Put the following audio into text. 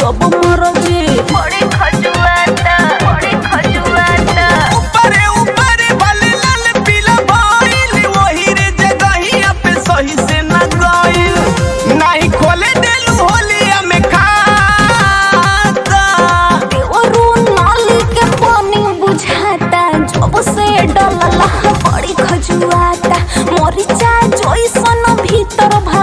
जब मरजी बड़ी खजुआता बड़ी खजुआता ऊपरे ऊपरे भले लाल पीला भइल वही रे जगहिया पे सही से न गइल नाही खोले देलू होलिया में खाता देवरू नाली के पानी बुझाता जब से डलला बड़ी खजुआता मरिचा जैसन भीतर भर